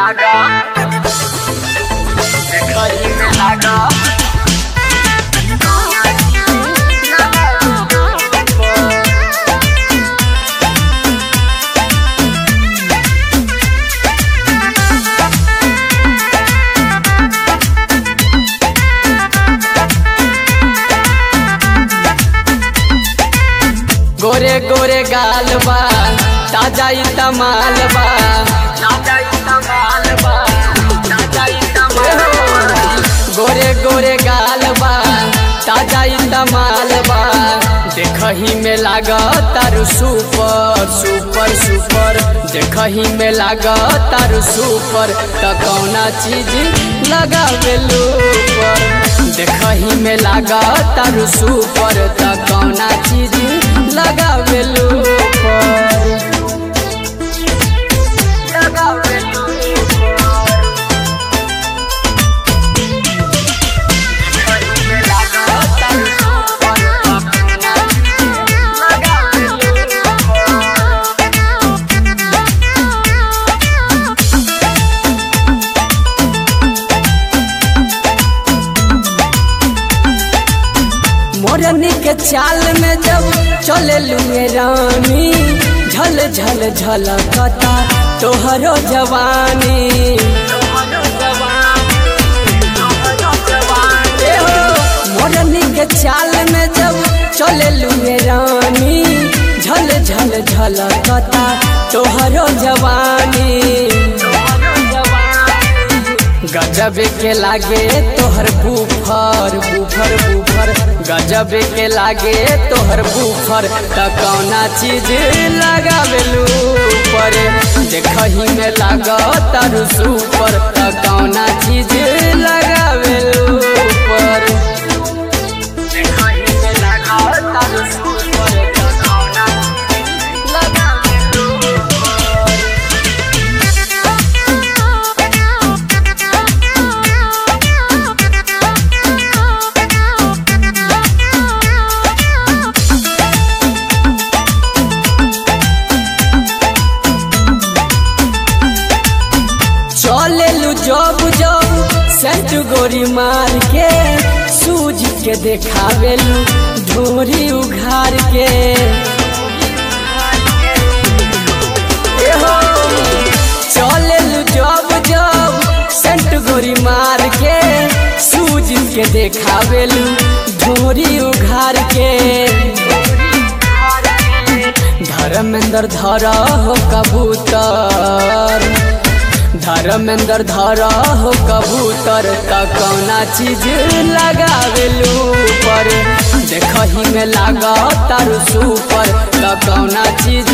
लागा देखही में लागा गोरे गोरे गाल बा ताजा ई तमाल बा ताजा ई कमाल बा ताजा ई कमाल बा गोरे गोरे गाल बा ताजा ई तमाल बा देखही में लागत तारू सुपर सुपर सुपर देखही में लागत तारू सुपर त कौना चीज लगावेलू पर देखही में लागत तारू सुपर त कौना चीज लगावेलू पर लगावेलू देखही में लागा तारू सुपर मोरनी के चाल में जब चले लुए रानी झल झल झलकता तोहरो जवानी ए हो, मोरनी के चाल में जब चले लुए रानी झल झल झलकता तोहरो जवानी गजब के लागे तोहर बुफर बुफर बुफर गजब के लागे तोहर बुफर त कौना चीज लगावेलू पर देखही में लाग तारू सुपर त कौना चीज लगावेलू पर देखही में लागा तारू सुपर कौना लगावेलू चलेलू जब जब सेंट गोरी मार के सूझ के देखावेलू ढोरी उघार के ए हो, चलेलू जब जब सेंट गोरी मार के सूझ के देखावेलू ढोरी उघार के धर्मेंद्र धर हो कबूतर धर्मेंद्र धर हो कबूतर त कौना चीज लगावेलू पर देखही में लाग तारू सुपर त कौना चीज